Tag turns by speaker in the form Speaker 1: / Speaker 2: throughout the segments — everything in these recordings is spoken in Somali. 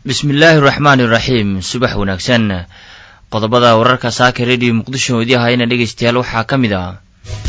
Speaker 1: bismillaahi raxmaani raxiim subax wanaagsan qodobada wararka saaka rediyo muqdisho idii hayana dhegaystayaal waxaa ka mid ah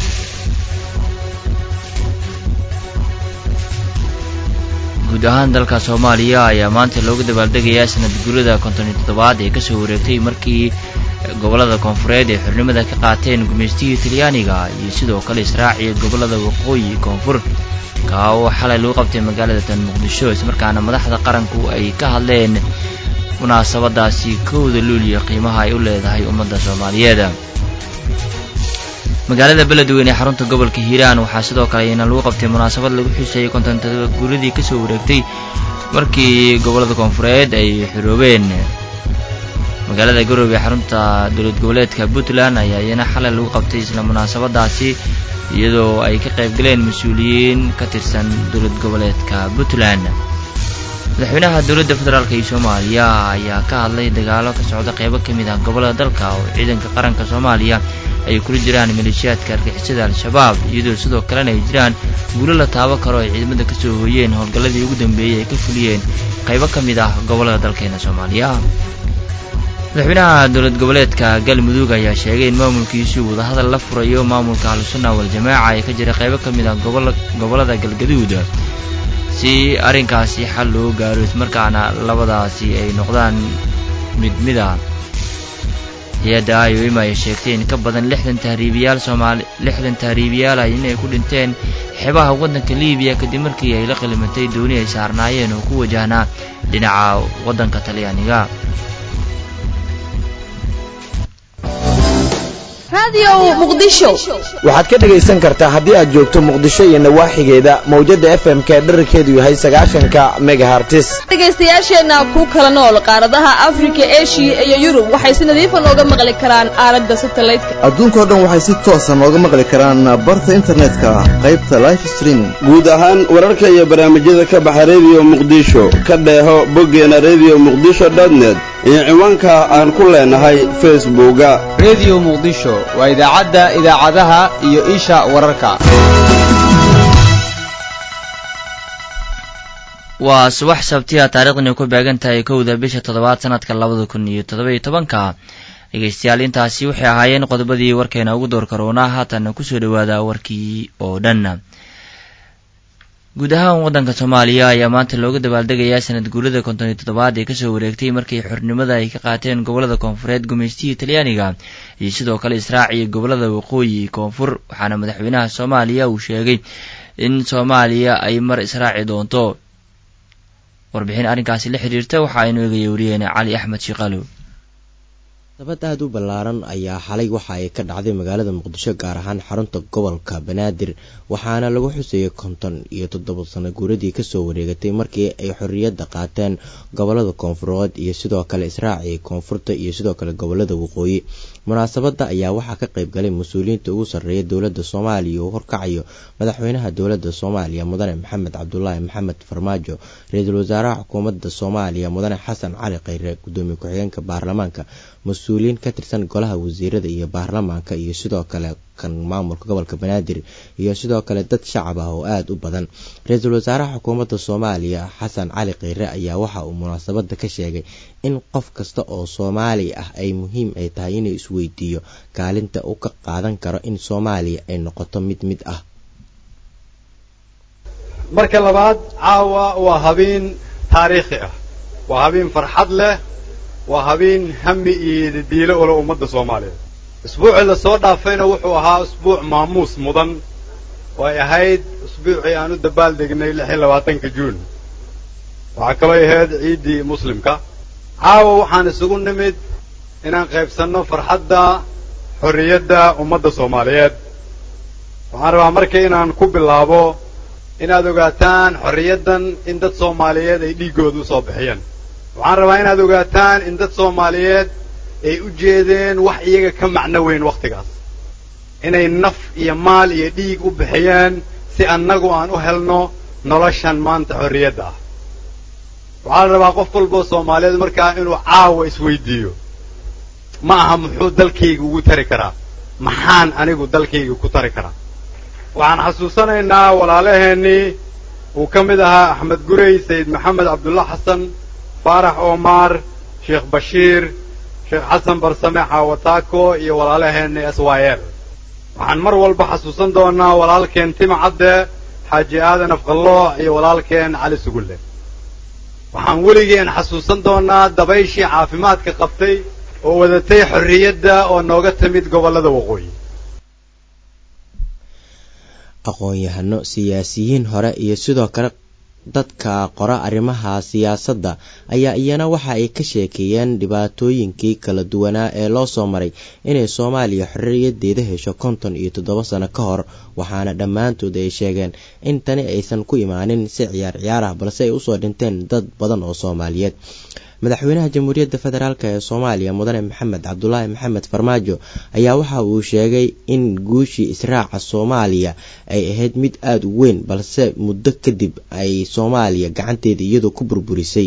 Speaker 1: guud ahaan dalka soomaaliya ayaa maanta looga dabaaldegayaa sanad guurada konton iyo toddobaad ee kasoo wareegtay markii gobollada koonfureed ee xornimada ka qaateen gumaystihii talyaaniga iyo sidoo kale israaciya gobollada waqooyi koonfur kaa oo xalay lagu qabtay magaalada tan muqdisho ismarkaana madaxda qaranku ay ka hadleen munaasabadaasi kowda luuliya qiimaha ay u leedahay ummadda soomaaliyeed magaalada beledweyne ee xarunta gobolka hiiraan waxaa sidoo kale iyana lagu qabtay munaasabad lagu xuseeyey kontontada guuradii kasoo wareegtay markii gobollada koonfureed ay xiroobeen magaalada garoobe ee xarunta dowlad goboleedka puntland ayaa iyana xalay lagu qabtay isla munaasabadaasi iyadoo ay ka qayb galeen mas-uuliyiin ka tirsan dowlad goboleedka puntland madaxweynaha dowladda federaalk iyo soomaaliya ayaa ka hadlay dagaalo ka socda qeybo ka mid ah gobollada dalka oo ciidanka qaranka soomaaliya ay kula jiraan maleeshiyaadka argixisada al-shabaab iyadoo sidoo kalena ay jiraan guulo la taabo karo ay ciidamada kasoo hooyeen howlgalladii ugu dambeeyey ay ka fuliyeen qaybo ka mid ah gobollada dalkeena soomaaliya madaxweynaha dowlad goboleedka galmudug ayaa sheegay in maamulkiisu wadahadal la furayo maamulka ahlusunna wal-jamaaca ee ka jira qaybo ka mid ah gobollada galgaduud si arrinkaasi xal loo gaaro ismarkaana labadaasi ay noqdaan mid mid a hay-adda iom ay sheegtay in ka badan lixdan tahriibiyaal soomaali lixdan tahriibiyaal ah inay ku dhinteen xeebaha waddanka libiya kadib markii ay la qilimatay dooni ay saarnaayeen oo ku wajahnaa dhinaca waddanka talyaaniga
Speaker 2: waxaad ka dhegaysan kartaa haddii aad joogto muqdisho iyo nawaaxigeeda mawjadda f m k dherarkeedu yahay sagaashanka megahartis
Speaker 3: dhegaystayaasheenna ku kala nool qaaradaha afrika eshiya iyo yurub waxay si nadiifa nooga maqli karaan aalada satelliteka
Speaker 4: adduunkao dhan waxay si toosa nooga maqli karaan barta internetka qaybta life streaming
Speaker 5: guud ahaan wararka iyo barnaamijyada ka baxa rediyo muqdisho ka dheeho boggeena rediyo muqdisho dotnet iyo ciwaanka aan ku leenahay facebooka
Speaker 6: rediyo muqdisho waa idaacadda idaacadaha iyo isha wararka
Speaker 1: waa subax sabtiya taariikhdani ku beegan tahay kowda bisha toddobaad sanadka labada kun iyo toddoba-iyo tobanka dhegaystayaal intaasi waxay ahaayeen qodobadii warkeena ugu door karoonaa haatan kusoo dhawaada warkii oo dhan guud ahaan waddanka soomaaliya ayaa maanta looga dabaaldegayaa sanad guurada konton iyo toddobaad ee kasoo wareegtay markii xornimada ay ka qaateen gobollada koonfureed gumaystihii talyaaniga iyo sidoo kale israaciya gobollada waqooyi koonfur waxaana madaxweynaha soomaaliya uu sheegay in soomaaliya ay mar israaci doonto warbixin arrinkaasi la xiriirta waxa aynu eegaya wariyeena cali axmed shiqaalow
Speaker 7: dabad aada u ballaaran ayaa xalay waxa ay ka dhacday magaalada muqdisho gaar ahaan xarunta gobolka banaadir waxaana lagu xuseeyey konton iyo toddoba sano guuradii kasoo wareegatay markii ay xorriyadda qaateen gobolada koonfureed iyo sidoo kale israaciya koonfurta iyo sidoo kale gobolada waqooyi munaasabadda ayaa waxaa ka qayb galay mas-uuliyiinta ugu sarreeya dowladda soomaaliya uu horkacayo madaxweynaha dowladda soomaaliya mudane maxamed cabdulaahi maxamed farmaajo ra-iisul wasaaraha xukuumadda soomaaliya mudane xasan cali khayre gudoomiye ku-xigeenka baarlamaanka mas-uuliyiin ka tirsan golaha wasiirada iyo baarlamaanka iyo sidoo kale kan maamulka gobolka banaadir iyo sidoo kale dad shacab ah oo aada u badan ra-iisul wasaaraha xukuumadda soomaaliya xasan cali kheyre ayaa waxa uu munaasabadda ka sheegay in qof kasta oo soomaali ah ay muhiim ay tahay inuu isweydiiyo kaalinta uu ka qaadan karo in soomaaliya ay noqoto mid mid ah
Speaker 8: marka labaad caawa waa habeen taariikhi ah waa habeen farxad leh waa habeen hami iyo diilo ula ummadda soomaaliyeed usbuucii lasoo dhaafayna wuxuu ahaa usbuuc maamuus mudan oo ay ahayd usbuucii aan u dabaaldegnay lix iyo labaatanka juun waxaa kaloo ahayd ciiddii muslimka caawa waxaan isugu nimid inaan qaybsanno farxadda xorriyadda ummadda soomaaliyeed waxaan rabaa marka inaan ku bilaabo inaad ogaataan xorriyaddan in dad soomaaliyeed ay dhiiggooda u soo bixiyeen waxaan rabaa inaad ogaataan in dad soomaaliyeed ay u jeedeen wax iyaga ka macno weyn wakhtigaas inay naf iyo maal iyo dhiig u bixiyeen si annagu aan u helno noloshan maanta xorriyadda ah waxaa la rabaa qof walboo soomaaliyeed markaa inuu caawa isweydiiyo ma aha muxuu dalkayga ugu tari karaa maxaan anigu dalkayga ku tari karaa waxaan xasuusanaynaa walaalaheennii uu ka mid ahaa axmed gurey sayid maxamed cabdulla xasan faarax omar sheekh bashiir sheekh xasan barsame xaawataako iyo walaalaheenna s y l waxaan mar walba xasuusan doonaa walaalkeen tima cadde xaaji aadan afqallooc iyo walaalkeen cali sugulle waxaan weligeen xasuusan doonaa dabayshii caafimaadka qabtay oo wadatay xorriyadda oo nooga timid gobollada waqooyi
Speaker 7: aqoon-yahano siyaasiyiin hore iyo sidoo kale dadka qora arrimaha siyaasadda ayaa iyana waxa ay ka sheekeeyeen dhibaatooyinkii kala duwanaa ee loo soo maray inay soomaaliya xorriyadeeda hesho konton iyo toddoba sano ka hor waxaana dhammaantood ay sheegeen in tani aysan ku imaanin si ciyaar ciyaar ah balse ay usoo dhinteen dad badan oo soomaaliyeed madaxweynaha jamhuuriyadda federaalk ee soomaaliya mudane maxamed cabdulaahi maxamed farmaajo ayaa waxa uu sheegay in guushii israaca soomaaliya ay ahayd mid aada u weyn balse muddo kadib ay soomaaliya gacanteeda iyadoo ku burburisay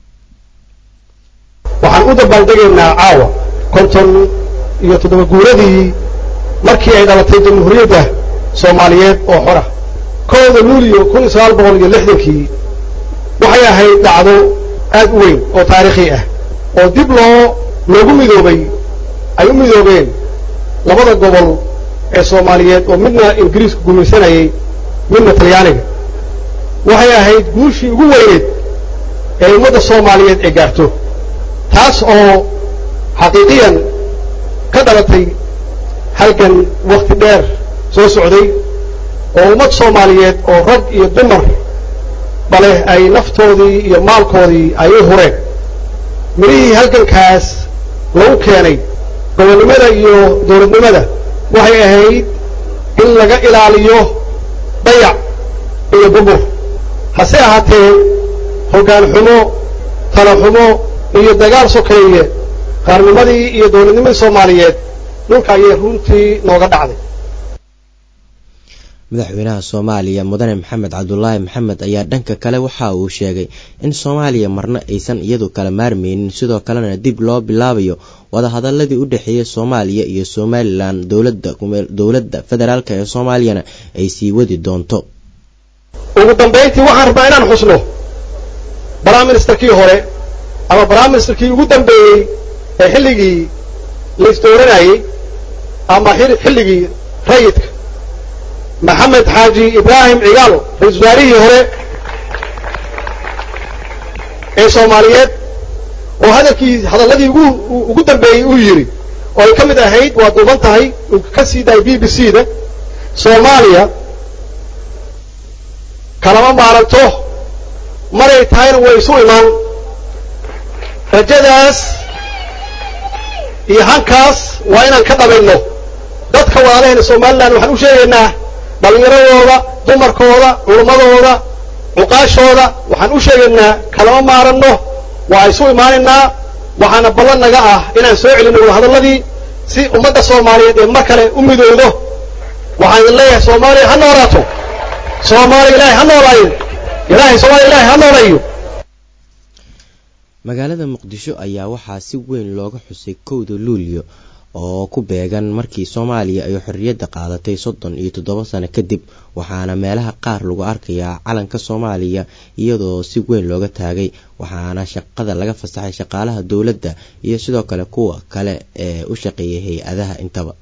Speaker 9: waxaan u dabaaldegaynaa caawa konton iyo toddoba guuradii markii ay dhalatay jamhuuriyadda soomaaliyeed oo xora kooda luuliyo kun iyo sagaal boqol iyo lixdankii waxay ahayd dhacdo aad u weyn oo taariikhi ah oo dib loo loogu midoobay ay u midoobeen labada gobol ee soomaaliyeed oo midna ingiriisku gumaysanayay midna talyaaniga waxay ahayd guushii ugu weyneed ee ummadda soomaaliyeed ay gaarto taas oo xaqiiqiyan ka dhalatay halgan wakhti dheer soo socday oo ummad soomaaliyeed oo rag iyo dumar baleh ay naftoodii iyo maalkoodii ay u hureen midhihii halgankaas lagu keenay gobolnimada iyo dowladnimada waxay ahayd in laga ilaaliyo dayac iyo bubur hase ahaatee hoggaan xumo tala xumo iyo dagaal sokeeye qaarnimadii iyo dowladnimadii soomaaliyeed dhulka ayay runtii nooga dhacday
Speaker 7: madaxweynaha soomaaliya mudane maxamed cabdulaahi maxamed ayaa dhanka kale waxa uu sheegay in soomaaliya marna aysan iyadu kala maarmeynin sidoo kalena dib loo bilaabayo wadahadaladii u dhexeeyay soomaaliya iyo somalilan dowladda dowladda federaalk ee soomaaliyana ay sii wadi doonto
Speaker 9: ugu dambayntii waxaan rabnaa inaan xusno prime ministerkii hore ama prime ministerkii ugu dambeeyey ee xilligii laisdooranayey ama xilligii rayidka maxamed xaaji ibraahim cigaalo ra-isul wasaarihii hore ee soomaaliyeed oo hadalkii hadalladii ugu ugu dambeeyey uu yidhi oo ay ka mid ahayd waa duuban tahay uu ka sii daayay b b c da soomaaliya kalama maaranto maray tahayna way isu imaan rajadaas iyo hankaas waa inaan ka dhabayno dadka walaalaheena somalilan waxaan u sheegaynaa dhallinyaradooda dumarkooda culummadooda cuqaashooda waxaan u sheegaynaa kalama maaranno waa isu imaanaynaa waxaana ballan naga ah inaan soo celinno wadahadalladii si ummadda soomaaliyeed ee mar kale u midowdo waxaan idin leeyahay soomaaliya ha noolaato soomaaliya ilaahay ha noolaayo ilaahay soomaaliya ilaahay ha noolayo
Speaker 7: magaalada muqdisho ayaa waxaa si weyn looga xusay kowda luulyo oo ku beegan markii soomaaliya ay xorriyadda qaadatay soddon iyo toddoba sano kadib waxaana meelaha qaar lagu arkayaa calanka soomaaliya iyadoo si weyn looga taagay waxaana shaqada laga fasaxay shaqaalaha dowladda iyo sidoo kale kuwa kale ee u shaqeeya hay-adaha intaba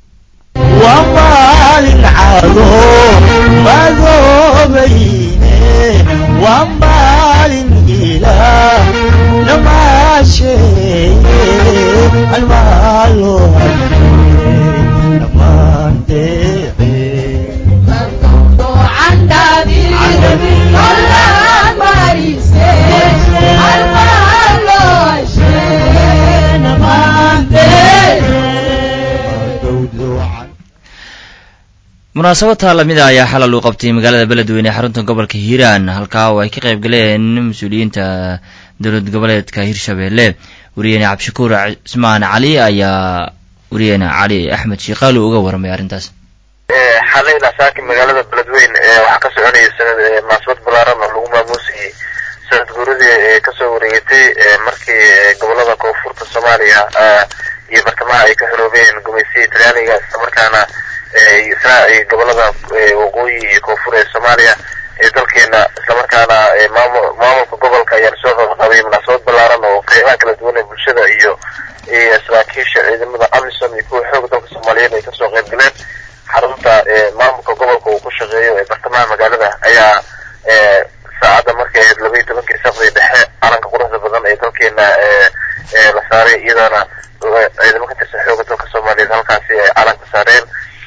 Speaker 1: munaasabadta lamida ayaa xalal uu qabtay magaalada beledweyne ee xarunta gobolka hiiraan halkaa oo ay ka qayb galeen mas-uuliyiinta dowlad goboleedka hirshabeelle wariyeene cabdishakuur cismaan cali ayaa wariyeene cali axmed shiikaalu uga warramay arrintaas
Speaker 10: xalay lasaaki magaalada beledweyne waxaa ka soconaya sanad munaasabad balaaran oo lagu maamuusayay sanad guuradii ee kasoo wareegatay markii gobolada koonfurta soomaaliya iyo bartamaha ay ka xoroobeen gumaysiya talyaaniga islamarkaana gobolada waqooyi iyo koonfur ee soomaaliya ee dalkeena islamarkaana maamul maamulka gobolka ayaana soo qabaqabay munaasabad ballaaran oo qeybaha kala duwan ee bulshada iyo iyo saraakiisha ciidamada amisom iyo kuwa xooga dalka soomaaliyeed ay kasoo qayb galeen xarunta maamulka gobolka uu ku shaqeeyo ee bartamaha magaalada ayaa saacadda markay ahayd laba iyo tobankii safdii dhexe calanka quruxda badan ee dalkeena la saaray iyadoona ciidamo ka tirsan xooga dalka soomaaliyeed halkaasi ay calanka saareen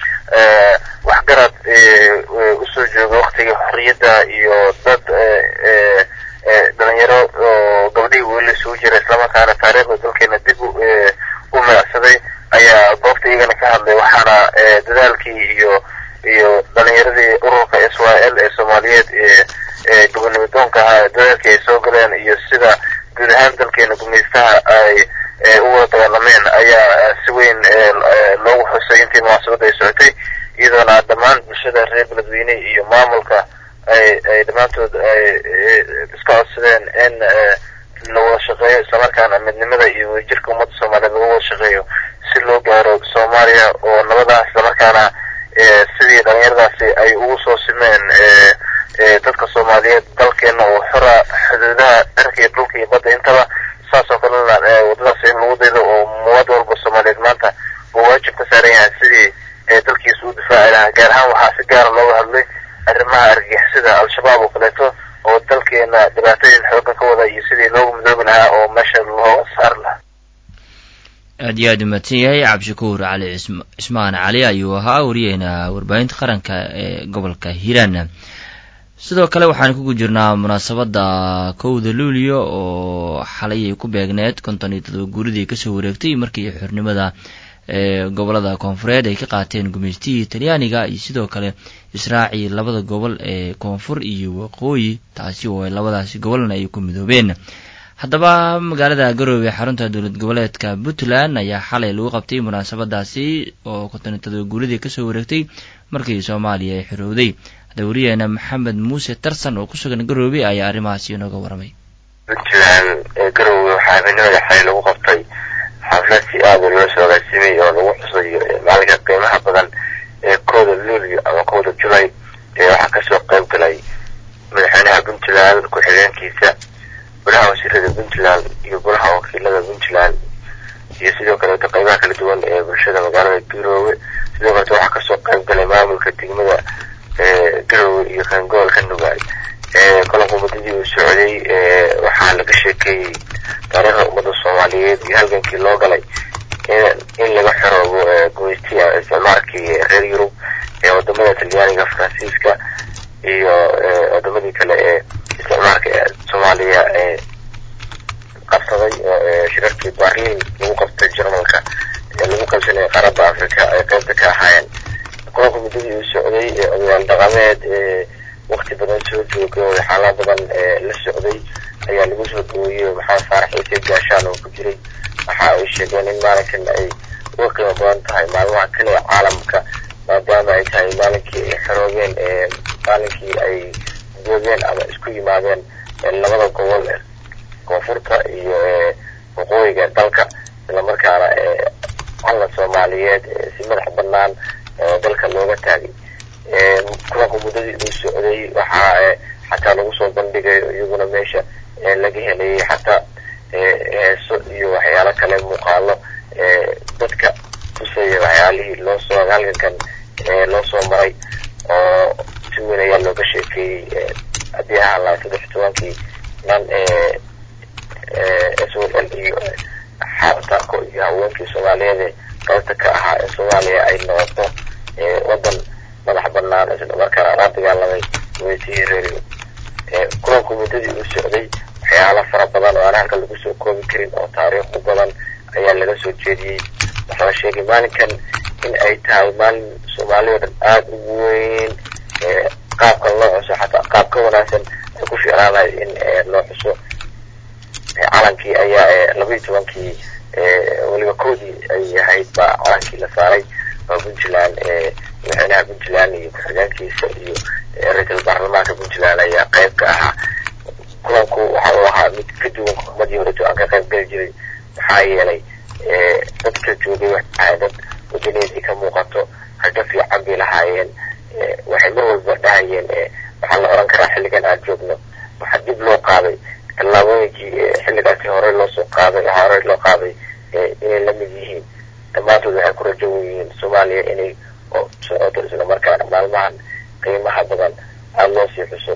Speaker 10: waxgarad usoo jooga waktigii xorriyadda iyo dad dhalinyaro oo gabdhihii weli isugu jira islamarkaana taariikhda dalkeena dib u meecsaday ayaa goobta iyagana ka hadlay waxaana dadaalkii iyo iyo dhalinyaradii ururka s y l ee soomaaliyeed ee gobonimo doonka ahaa dadaalkii ay soo galeen iyo sida guud ahaan dalkeena gumaystaha ay u wada dagaalameen ayaa si weyn loogu xusay intii munaasabadda ay socotay iyadoona dhammaan bulshada reer beledweyne iyo maamulka ay ay dhammaantood ay iska codsadeen in la wada shaqeeyo islamarkaana midnimada iyo wadajirka ummadda soomaaliyeed lagu wada shaqeeyo si loo gaaro soomaaliya oo nabadaa islamarkaana sidii dhalinyaradaasi ay ugu soo simeen dadka soomaaliyeed dalkeena oo xora xuduudaha cirka iyo dhulka iyo badda intaba saas oo kalena wadadaas in lagu daydo oo muwaadin walba soomaaliyeed maanta uu waajib ka saaran yahay sidii dalkiisa u difaaci lahaa gaar ahaan waxaa si gaara looga hadlay arrimaha argagixisada al-shabaab oo kaleeto oo dalkeena dhibaatooyin xoogan ka wada iyo sidii loogu midoobi lahaa oo meesha looga saari lahaa
Speaker 1: aad iyo aad u mahadsan yahay cabdishakuur cali cismaan cali ayuu ahaa wariyeena warbaahinta qaranka ee gobolka hiiraan sidoo kale waxaan kugu jirnaa munaasabadda kowda luulyo oo xalay ay ku beegneed konton iyo todoba guuridii kasoo wareegtay markii xornimada ee gobolada koonfureed ay ka qaateen gumaystihii talyaaniga iyo sidoo kale israacii labada gobol ee koonfur iyo waqooyi taasi oo labadaasi gobolna ay ku midoobeen haddaba magaalada garoowe xarunta dowlad goboleedka puntland ayaa xalay lagu qabtay munaasabadaasi oo konton iyo todoba guuridii kasoo wareegtay markii soomaaliya ay xorowday hadda wariyeena maxamed muuse tarsan oo ku sugan garoowe ayaa arrimahaasi inooga warramay
Speaker 10: puntland garoowe waxaa habeenimada xalay lagu qabtay xaflad si aada loo soo agaasimay oo lagu xusayo maalinka qiimaha badan ee kooda luulyo ama kooda julay ee waxaa kasoo qayb galay madaxweynaha puntland ku-xigeenkiisa golaha wasiirada puntland iyo golaha wakiilada puntland iyo sidoo kaleeto qeybaha kala duwan ee bulshada magaalada garoowe sidoo kaleeto waxaa kasoo qayb galay maamulka degmada garoowe iyo kangoolka nugaal kulanku muddadii uu socday waxaa laga sheekeeyey taariikhda ummadda soomaaliyeed iyo halgankii loo galay in laga xoroobo gumaystiya isticmaalkii reer yurub ee wadamada talyaaniga faransiiska iyo wadamadii kale ee isticmaalka soomaaliya ee qabsaday oo shirarkii barliin lagu qabtay jarmalka ee lagu qabsanayay qaaradda africa ay qaybta ka ahaayeen kulanku muddadii uu socday odayaal dhaqameed wakti badan soo joogay oo xaalaa badan la socday ayaa lagu soo dhaweeyey maxamed faarax ciise gaashaan oo ku jiray waxa ay sheegeen in maalinkan ay uga qiimo badan tahay maalmaha kale ee caalamka maadaama ay tahay maalinkii ay xoroobeen maalinkii ay joogeen ama isku yimaadeen labada gobol koonfurta iyo waqooyiga dalka islamarkaana calan soomaaliyeed si madax banaan dalka looga taagay kulanku muddadii uu socday waxaa xataa lagu soo bandhigay iyaguna meesha laga helayay xataa heeso iyo waxyaalo kale muuqaalo dadka tusaya waxyaalihii loo soo halgankan loo soo maray oo si weyn ayaa looga sheekeeyey haddii ahaan lahay saddex tobankii nan s o l iyo xaartaako iyo haweenkii soomaaliyeed qaybta ka ahaa ee soomaaliya ay noqoto wadan madax banaan isla markaana la dagaalamay gumaysihii reeriyo kulanku muddadii uu socday waxyaalo fara badan oo aan halka lagu soo koobi karin oo taariikh u badan ayaa laga soo jeediyey waxaa la sheegay maalinkan in ay tahay maalin soomaaliya o dhan aada ugu weyn qaabka loo xuso xataa qaab ka wanaagsan ay ku fiicnaanayo in loo xuso calankii ayaa labaiyi tobankii weliba koodii ay ahayd baa calankii la saaray oo puntland madaxweynaha puntland iyo ku-xigeenkiisa iyo ra-iisul baarlamaanka puntland ayaa qayb ka ahaa kulanku waxa uu ahaa mid ka duwan xukuumadii horeto aan ka qayb geli jiray maxaa yeelay dadka joogay waxay dad wadaneedii ka muuqato rajo fiican bay lahaayeen waxay mar walba dhahayeen waxaa la oran karaa xilligan aan joogno waxaa dib loo qaaday tallaabooyinkii xilligaasi hore loo soo qaaday hore loo qaaday inay la mid yihiin dhammaantood waxay ku rajo yihiin soomaaliya inay socoto isla markaana maalmahan qiimaha badan aada loo sii xuso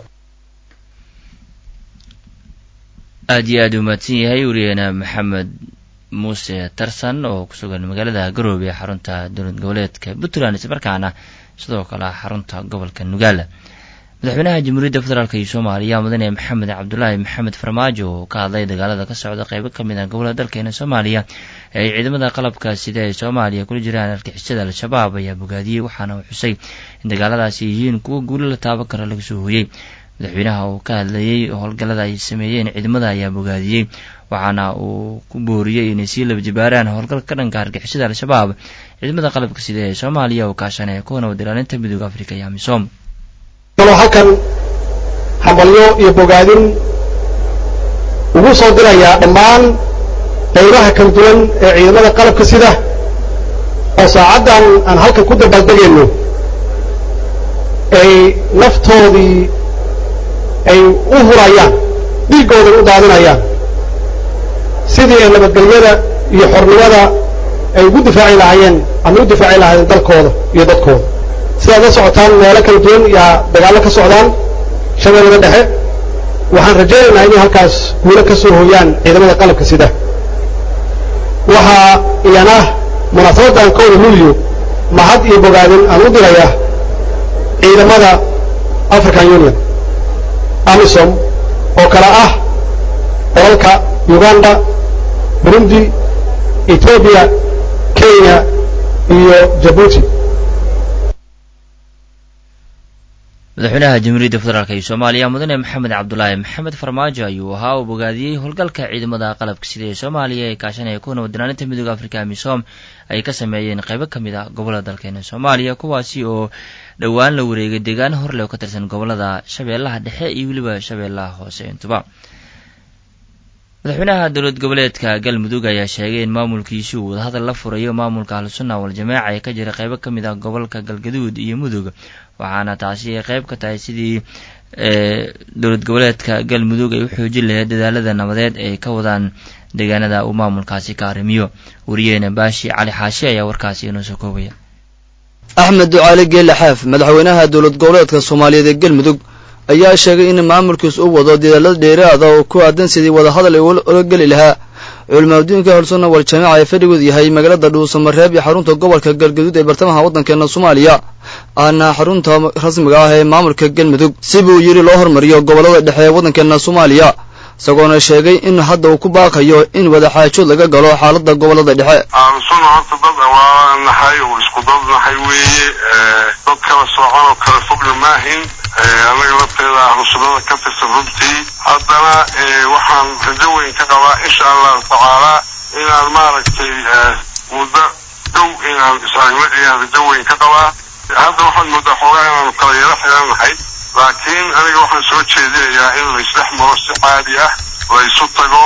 Speaker 1: aada iyo aada u mahadsan yahay wariyeena maxamed muuse tarsan oo ku sugan magaalada garoobe ee xarunta dowlad goboleedka puntland islamarkaana sidoo kale xarunta gobolka nugaala madaxweynaha jamhuuriyadda federaalk iyo soomaaliya mudane maxamed cabdulaahi maxamed farmaajo oo ka hadlay dagaalada ka socda qeybo ka mid ah gobolada dalkeena soomaaliya ee ay ciidamada qalabka sida ee soomaaliya kula jiraan argixisada al-shabaab ayaa bogaadiyey waxaana uu xusay in dagaaladaasi yihiin kuwo guulo la taaban kara laga soo hooyey madaxweynaha uu ka hadlayey howlgallada ay sameeyeen ciidamada ayaa bogaadiyey waxaana uu ku booriyey inay sii laba jibaaraan howlgalka ka dhanka argixisada al-shabaab ciidamada qalabka sida ee soomaaliya oo kaashanaya kuwana wad ilaalinta midooda afrika iyo amisom
Speaker 9: kaloo halkan hambalyo iyo bogaadin ugu soo dirayaa dhammaan qaybaha kala duwan ee ciidamada qalabka sida oo saacaddan aan halkan ku dabaaldegayno ay naftoodii ay u hurayaan dhiiggooday u daadinayaan sidii ay nabadgelyada iyo xornimada ay ugu difaaci lahaayeen ama u difaaci lahaayeen dalkooda iyo dadkooda sidaad la socotaan meelo kala duwan yaa dagaallo ka socdaan shabeellada dhexe waxaan rajaynaynaa inay halkaas guulo ka soo hooyaan ciidamada qalabka sida waxaa iyana munaasabaddan kowda luliyo mahad iyo bogaadin aan u diraya ciidamada african union amisom oo kale ah dalalka uganda burundi etoobiya kenya iyo jabuuti
Speaker 1: madaxweynaha jamhuuriyadda federaalk iyo soomaaliya mudane maxamed cabdulaahi maxamed farmaajo ayuu ahaa uu bogaadiyey howlgalka ciidamada qalabka sida ee soomaaliya ee kaashanaya kuwa nabadilaaninta midooda afrika amisom ay ka sameeyeen qaybo ka mid ah gobolada dalkeena soomaaliya kuwaasi oo dhowaan la wareegay deegaano horle oo ka tirsan gobolada shabeellaha dhexe iyo weliba shabeellaha hoose intuba madaxweynaha dowlad goboleedka galmudug ayaa sheegay in maamulkiisu uu wadahadal la furayo maamulka ahlusunna wal-jamaaca ee ka jira qaybo ka mid ah gobolka galgaduud iyo mudug waxaana taasi ay qayb ka tahay sidii dowlad goboleedka galmudug ay u xoojin lahayd dadaalada nabadeed ay ka wadaan deegaanada uu maamulkaasi ka arrimiyo wariyeena baashi cali xaashi ayaa warkaasi inoo soo koobaya
Speaker 11: axmed ducaale geelle xaaf madaxweynaha dowlad goboleedka soomaaliyeed ee galmudug ayaa sheegay in maamulkiis u wado dadaalada dheeraada oo ku aadan sidii wadahadal ay ula geli lahaa culimaaddiinka holsunna wal jamaaca ee fadhigood yahay magaalada dhuusamareeb iyo xarunta gobolka galgaduud ee bartamaha waddankeena soomaaliya ahna xarunta rasmiga ah ee maamulka galmudug si buu yidhi loo hormariyo gobollada dhexe ee waddankeena soomaaliya isagoona sheegay in hadda uu ku baaqayo in wadaxaajood laga galo xaaladda gobollada dhexe
Speaker 12: ahlusunna horta dad waa nahay oo isku dad nahay weeye dad kala soocan oo kala fogna maahin annaga lafteeda ahlusunnada ka tirsan runtii haddana waxaan rajo weyn ka qabaa insha allahu tacaalaa inaan maaragtay muddo dhow inaan is-aragno ayaan rajo weyn ka qabaa hadda waxaad moodaa xoogaa inaanu kala yaro xiran nahay laakiin aniga waxaan soo jeedinayaa in la isdhex maro si caadi ah la isu tago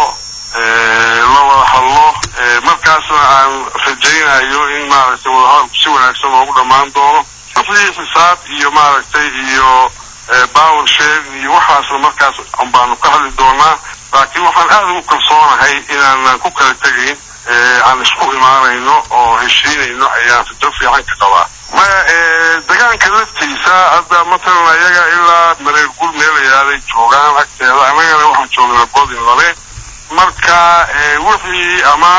Speaker 12: la wada hadlo markaasna aan rajaynayo in maaragtay wadahadalku si wanaagsan loogu dhammaan doono wixii xisaab iyo maaragtay iyo power share iyo waxaasna markaas baanu ka hadli doonaa laakiin waxaan aad ugu kalsoonahay inaanan ku kala tegayn aan isku imaanayno oo heshiinayno ayaan rajo fiican ka qabaa maya degaanka laftiisa hadda matalan ayaga ilaa mareer gul meel ayaaday joogaan agteeda annagana waxaan joognaa godin lale marka wixii ama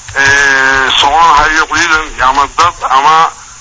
Speaker 12: soconahayo ciidan ama dad ama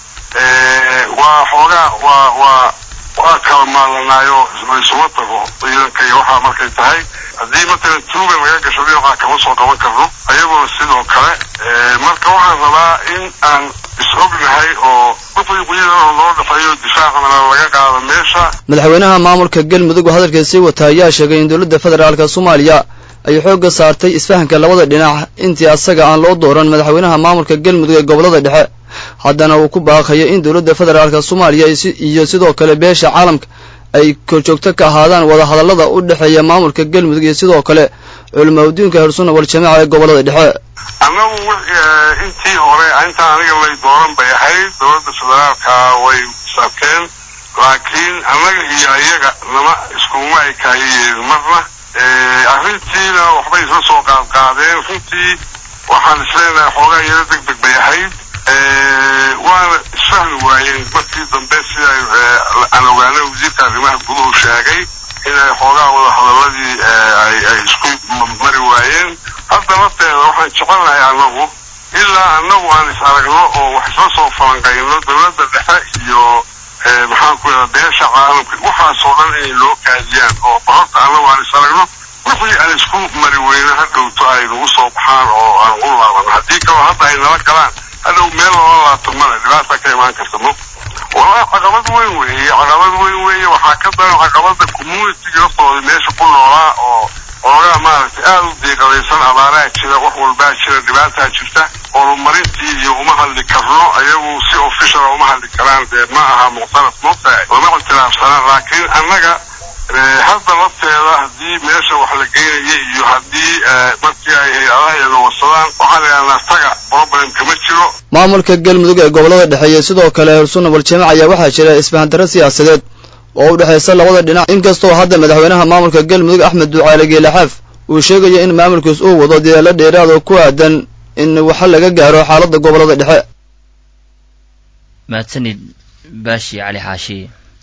Speaker 12: waa xoogaa waa waa waa kala maalanaayo laysuma tago ciidanka iyo waxaa markay tahay haddii matalan tuuga laga gasho dhinaca kama soo qaban karno ayaguna sidoo kale marka waxaan rabaa in aan is-ognahay oo wixii ciidan loo dhexeeyo difaacna laga qaado meesha
Speaker 11: madaxweynaha maamulka galmudug oo hadalkiisii wata ayaa sheegay in dowladda federaalka soomaaliya ay xoogga saartay isfahanka labada dhinac intii asaga aan loo dooran madaxweynaha maamulka galmudug ee gobollada dhexe haddana uu ku baaqayo in dowladda federaalka soomaaliya iyo sidoo kale beesha caalamka ay korjoogto ka ahaadaan wadahadallada u dhexeeya maamulka galmudug iyo sidoo kale culimaadudiinka hersunna wal jamaaca ee gobollada dhexe
Speaker 12: annagu intii hore intaan aniga lay dooran bay ahayd dowladda federaalka way saabteen laakiin annaga iyo iyaga nama iskuma ekaayeen marna arrintiina waxbay isla soo qaadqaadeen runtii waxaan isleenahay xoogaa yaro deg deg bay ahayd waana isfahmi waayeen markii dambe sida aan ogaanay wasiirka arrimaha guduhu sheegay inay xoogaa wada hadaladii ay isku mari waayeen hadda lafteeda waxaan jecelnahay annagu ilaa annagu aan is aragno oo wax isla soo falanqayno dowladda dhexe iyo maxaan ku yidhahda beesha caalamka waxaasoo dhan inay loo kaadiyaan oo horta annagu aan is aragno wixii aan isku mari weyno ha dhowto ay nagu soo baxaan oo aan u laaban haddii kaloo hadda ay nala galaan hadhow meel loola laabto male dhibaata ka imaan karta mo wallahi caqabad weyn weeye caqabad weyn weeye waxaa ka daran caqabada communitiga laftooda meesha ku noolaa oo oogaa maaragtay aada u diiqadaysan abaaraha jira wax walbaa jira dhibaataa jirta horumarintii iyo uma hadli karno ayagu si officiala uma hadli karaan dee ma aha muqtaraf moogtahay lama ictiraafsanaan laakiin annaga hadda lafteeda haddii meesha wax la geynaya iyo haddii markii ay hay-adaha iyaga warsadaan waxaan idhahnaa taga problem kama jiro
Speaker 11: maamulka galmudug ee gobollada dhexe sidoo kale hersunna waljamac ayaa waxaa jira isfahandarro siyaasadeed oo u dhexaysa labada dhinac inkastoo hadda madaxweynaha maamulka galmudug axmed ducaale geelaxaaf uu sheegayo in maamulkiis uu wado dadaalo dheeraad oo ku aadan in waxa laga gaaro xaaladda gobollada dhexe
Speaker 1: mahadsanid baashi cali xaashi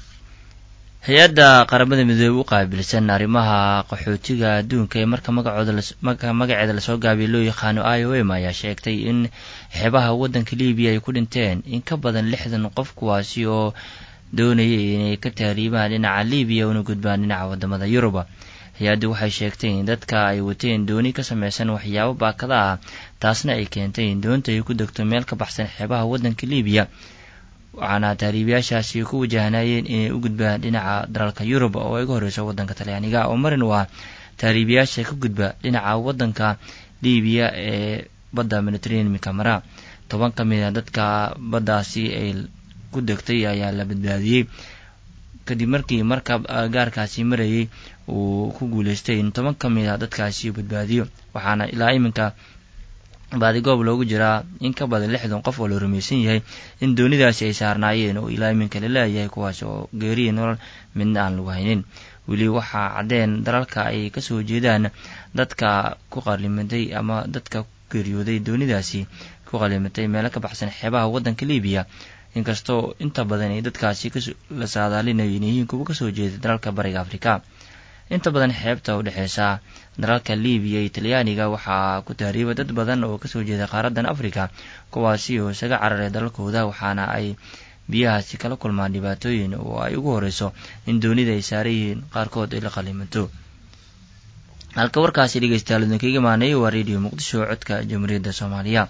Speaker 1: hay-adda qaramada midoobey u qaabilsan arrimaha qaxootiga adduunka ee marka magacooda marka magaceeda lasoo gaabiya loo yaqaano i o m ayaa sheegtay in xeebaha waddanka libiya ay ku dhinteen in ka badan lixdan qof kuwaasi oo doonayay inay ka tahriibaan dhinaca libiya una gudbaan dhinaca wadamada yuruba hay-addu waxay sheegtay in dadka ay wateen dooni ka samaysan waxyaabo baakada ah taasna ay keentay in doonta ay ku degto meel ka baxsan xeebaha waddanka libiya waxaana tahriibayaashaasi ku wajahnayeen inay u gudbaan dhinaca dalalka yurub oo ay ga horreyso waddanka talyaaniga oo marin u ah tahriibayaasha ka gudba dhinaca waddanka libiya ee badda mediterraneanka mara toban ka mid a dadka baddaasi ay ku degtay ayaa la badbaadiyey kadib markii markab gaarkaasi marayay uu ku guuleystay in toban ka mid a dadkaasi badbaadiyo waxaana ilaa iminka baadigoob loogu jiraa in ka badan lixdan qof oo la rumaysan yahay in doonidaasi ay saarnaayeen oo ilaa iminka la leeyahay kuwaas oo geeriya nolol midna aan lagu haynin weli waxaa caddeen dalalka ay kasoo jeedaan dadka ku qalimatay ama dadka ku geeriyooday doonidaasi ku qalimatay meelo ka baxsan xeebaha waddanka libiya inkastoo inta badan ay dadkaasi la saadaalinayo in yihiin kuwa kasoo jeeda dalalka bariga afrika inta badan xeebta u dhexeysa dalalka libiya iyo talyaaniga waxaa ku tahriiba dad badan oo kasoo jeeda qaaraddan africa kuwaasi oo isaga cararay dalalkooda waxaana ay biyahaasi kala kulmaan dhibaatooyin oo ay ugu horeyso in doonida ay saaran yihiin qaarkood ay la qalimato halka warkaasi dhegeystayaal idinkaga imaanay waa radio muqdisho codka jamhuuriyadda soomaaliya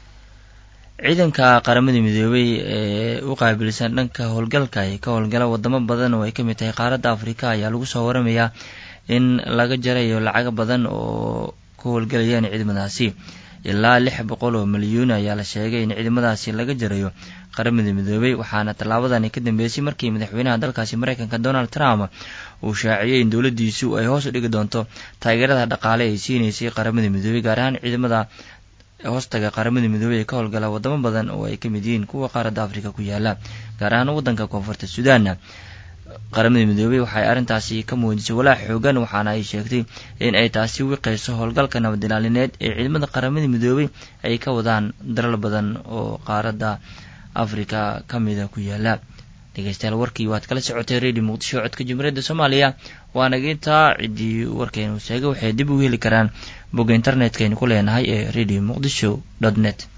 Speaker 1: ciidanka qaramada midoobey ee u qaabilsan dhanka howlgalka ee ka howlgala wadamo badan oo ay ka mid tahay qaaradda afrika ayaa lagu soo waramayaa in laga jarayo lacago badan oo ku howlgalayaan ciidamadaasi ilaa lix boqol oo milyuun ayaa la sheegay in ciidamadaasi laga jarayo qaramada midoobey waxaana tallaabadani ka dambeysay markii madaxweynaha dalkaasi mareykanka donald trump uu shaaciyey in dowladdiisu ay hoos u dhigi doonto taageerada dhaqaale ay siinaysay qaramada midoobey gaar ahaan ciidamada hoostaga qaramada midoobey ee ka howlgala wadamo badan oo ay ka mid yihiin kuwa qaaradda afrika ku yaala gaar ahaan waddanka koonfurta suudan qaramada midoobey waxay arrintaasi ka muujisay walaac xoogan waxaana ay sheegtay in ay taasi wiqayso howlgalka nabadilaalineed ee ciidamada qaramada midoobey ay ka wadaan dalal badan oo qaaradda afrika ka mida ku yaala dhegeystayaal warkii waad kala socotay radio muqdisho codka jumhuuriyadda soomaaliya waana intaa ciddii warkeenu sheegay waxay dib ugu heli karaan bogga internetkaynu ku leenahay ee radio muqdisho dot net